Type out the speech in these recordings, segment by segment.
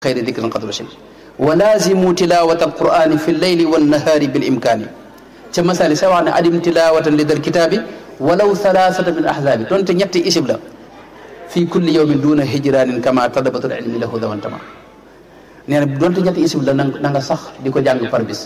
xayri dikrin qad rusil wa laazimu tilawata alqurani fi lleyli wannahaari bil imkaani ca masali sa wax ne adim tilawatan li dal kitaabi walaw thalathata min ahzaabi donte ñetti isib la fi kulli yawmin duna hijranin kama tadabatul ilmi lahu dawantama nee na donte ñetti isib la na nga sax di ko jàng par bis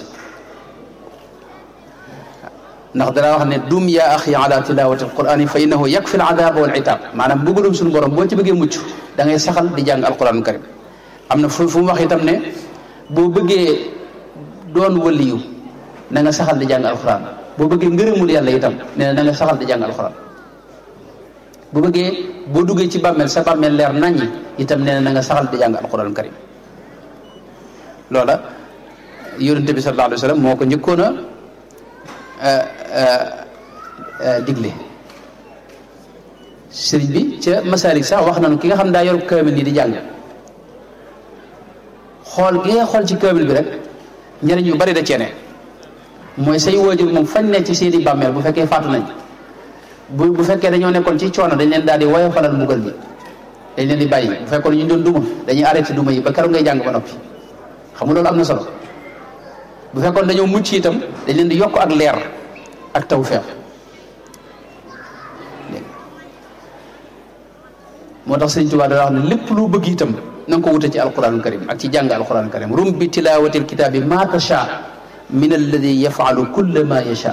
ndax dara wax ne dum yaa axi ala tilawati alqurani fa innahu yakfi aladaba wal itab maanaam bëggalum suñu borom boo ci bëggee mucc da ngay saxal di jàng alquran karim am na fu fu mu wax itam ne boo bëggee doon waliyu na nga saxal di jàng alquran boo bëggee ngërëmul yàlla itam nee na na nga saxal di jàng alquran bu bëggee boo duggee ci bàmmeel sa bàmmeel leer naññi itam nee na na nga saxal di jàng alquran karim loola yonente bi sallallahu alayhi wa sallam moo ko njëkkoon a digle sëriñ bi ca masalik sax wax nañu ki nga xam daa yor kaamil nii di jàng xool gi nga xool ci kaamil bi rek njëriñ yu bari da ceene mooy say waajur moom fañ ne ci seeni bàmmeel bu fekkee faatu nañ bu bu fekkee dañoo nekkoon ci coono dañ leen daal di woyofalal mbugal bi dañ leen di bàyyi bu fekkoon ñu doon duma dañuy arrêté duma yi ba keroog ngay jàng ba noppi xam nga loolu am na solo bu fekkoon dañoo mucc itam dañ leen di yokk ak leer ak tawfeex moo tax sëriñ Tuubaa da wax ne lépp lu bëgg itam na nga ko wute ci alquranul karim ak ci jàng alquranul karim rum bi tilawati alkitabi ma tasha min alladi yafalu kulla ma yasha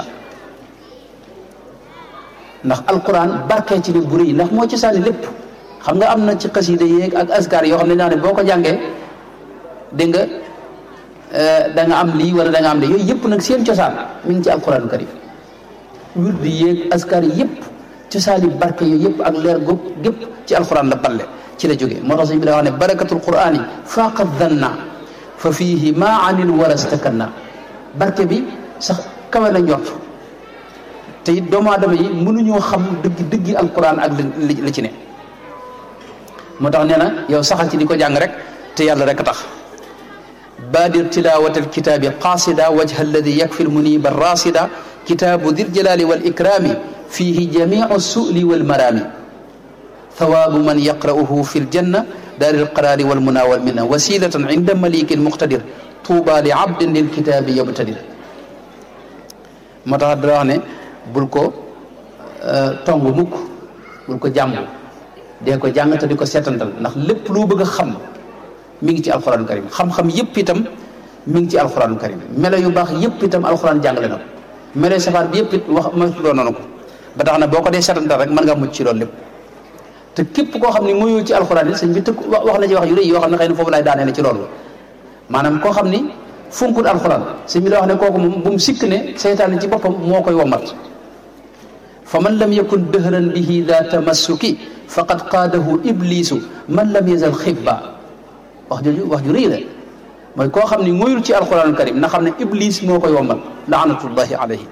ndax alquran barkee ci nit bu rëy ndax moo ci sànni lépp xam nga am na ci xasida yéeg ak askar yoo xam ne naa ne boo ko jàngee dégg nga da nga am lii wala da nga am lii yooyu yëpp nag seen cosaan mi ngi ci alquranul karim wird yéeg askar yëpp cosaani barke yooyu yëpp ak leer góob gépp ci alquran la balle ci la jógee moo tax sëñ bi da wax ne barakatul qurani faqad danna fa fihi ma anil warastakanna barke bi sax kawe na njort te it doomu aadama yi mënuñoo xam dëgg dëggi alquran ak li li ci ne moo tax nee na yow saxal ci di ko jàng rek te yàlla rek a tax baadir tilawat alkitabi qasida wajha alladi yakfi lmuniba rasida kitaabu dir jalali wal ikrami fihi jamiu suli wal marami thawaabu man yaqra'uhu fi ljanna daari alqaraari walmuna walminna wasilatan inda malikin muqtadir tuuba li abdin lilkitaabi yabtadir moo tax dara wax ne bul ko tong mukk bul ko jàmb dee ko jàng te di ko seetantal ndax lépp loo bëgg a xam mi ngi ci alxuraanu karim xam-xam yëpp itam mi ngi ci alxuraanu karim melo yu baax yëpp itam alxuraan jàngale na ko melo yu safaan bi yëpp it wax ma doon noonu ko ba tax na boo ko dee seetantal rek mën ngaa mucc ci loolu lépp te képp koo xam ne muyul ci alxuraan yi sëñ bi tëkk wax na ci wax yu rëy yoo xam ne xëy na foofu laay daanee ne ci loolu maanaam koo xam ni funkul alxuraan sëñ bi da wax ne kooku moom bu mu sikk ne seytaane ci boppam moo koy womat fa man lam yakun dëhran bihi da tamassuki faqad qaadahu iblisu man lam yazal xibba wax jooju wax ju rëy la mooy koo xam ni muyul ci alxuraanul karim na xam ne iblis moo koy womat laanatullahi alayhi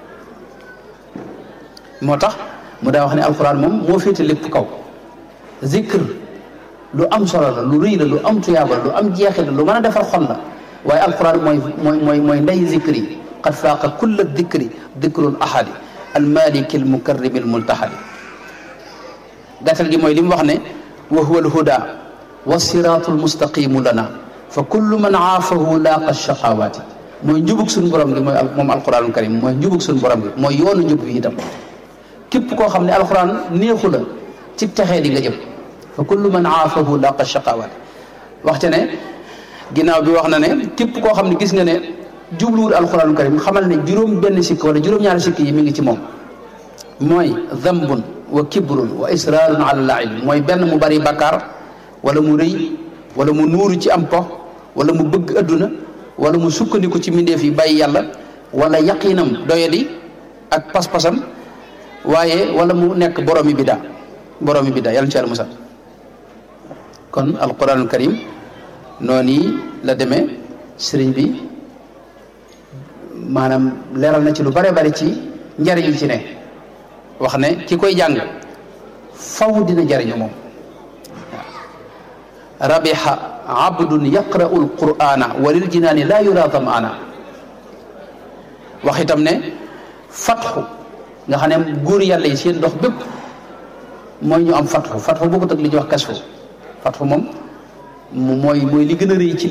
moo tax mu daa wax ne alxuraan moom moo féete lépp kaw zikr lu am solo la lu rëy la lu am tuyaaba la lu am jeexit la lu mën a defar xol la waaye alquran mooy mooy mooy mooy ndey zikri qad faaqa kulla dikri dikrul ahadi almaliki almukarrimi almultahadi gàttal gi mooy li mu wax ne wa huwa alhuda wa siratu almustaqimu lana fa kullu man aafahu laaqa shaqawaati mooy njubug suñu borom gi mooy moom alquranul karim mooy njubug suñu borom gi mooy yoonu njub bi itam képp koo xam ne alquran neexu la ci texee di nga jëm fa kullu man aafahu laqa shaqawaat waxte ne ginnaaw bi wax na ne képp koo xam ne gis nga ne jubluwul alquranul karim xamal ne juróom benn sikk wala juróom-ñaari sikk yi mi ngi ci moom mooy dambun wa kibrun wa israarun ala laib mooy benn mu bari bakkaar wala mu rëy wala mu nuuru ci am pox wala mu bëgg adduna wala mu sukkandiku ci mbindeef yi bàyyi yàlla wala yaqinam doyadi ak pas-pasam waaye wala mu nekk boromi biddaa boromi biddaa yàlla ci yàlla musal kon alquranul karim noonu la demee sëriñ bi maanaam leeral na ci lu bare bari ci njariñ ci ne wax ne ki koy jàng faw dina jariñu moom rabiha abdun yaqra'u alqur'ana walil jinaani laa yura damaana wax itam ne fatxu nga xam ne góor yàlla yi seen dox bépp mooy ñu am fatxu fatxu bokkut ak li ñuy wax kasfu fatxu moom mooy mooy li gën a rëy ci